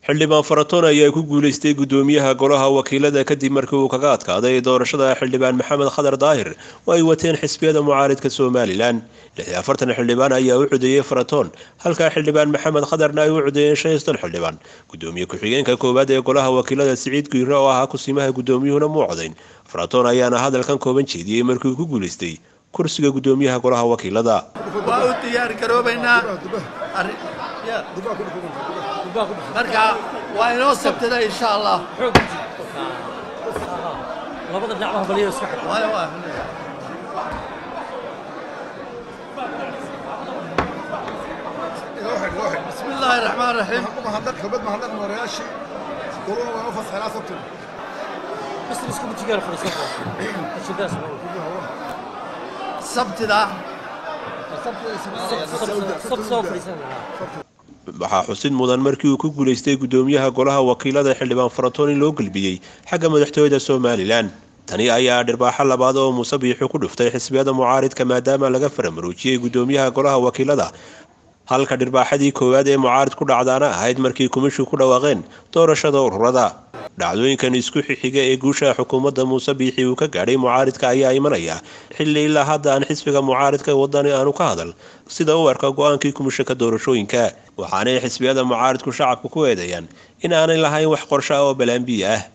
xildhibaan faratoon ayaa ku guuleystay guddoomiyaha golaha wakiilada kadib markii uu kaga adkaaday doorashada xildhibaan maxamed khadar daahir oo ay wateen xisbiyada mucaaridka somalilan lixi afartan xildhibaan ayaa u codeeyey faratoon halka xildhibaan maxamed khadarna ay u codeeyeen shan iyo soddon xildhibaan guddoomiye ku-xigeenka koowaad ee golaha wakiilada siciid guyre oo ahaa kusimaha guddoomiyuhuna muu codayn faratoon ayaana hadalkan kooban jeediyey markii uu ku guuleystay kursiga guddoomiyaha golaha wakiilada waa u diyaar garoobaynaa marka waa inoo sabtada insha allah labada dhinacba baliyo iska xidh Waayo, waa. بسم الله الرحمن الرحيم mahadnaq xubad mahadnaq moorayaashii goluna waa u fasaxay ilaa sabtin bas isku mutigaal fadhiisan ajidaas sabtida sab soo fadhiisan waxaa xusid mudan markii uu ku guuleystay guddoomiyaha golaha wakiilada xildhibaan faratoon in loo gelbiyey xagga madaxtooyada somalilan tani ayaa dhirbaaxo labaad oo muuse biixi ku dhuftay xisbiyada mucaaridka maadaama laga faramaroojiyey guddoomiyaha golaha wakiilada halka dhirbaaxadii koowaad ee mucaarid ku dhacdaana ahayd markii kumishu ku dhawaaqeen doorashada ururada dhacdooyinkan isku xixiga ee guusha xukuumadda muuse biixi uu ka gaadhay mucaaridka ayaa imanaya xilli ilaa hadda aan xisbiga mucaaridka wadani aanu ka hadal sida u arka go-aankii kumishaka doorashooyinka waxaanay xisbiyada mucaaridku shacabka ku eedeeyaan in aanay lahayn wax qorsho ah oo balaambiya ah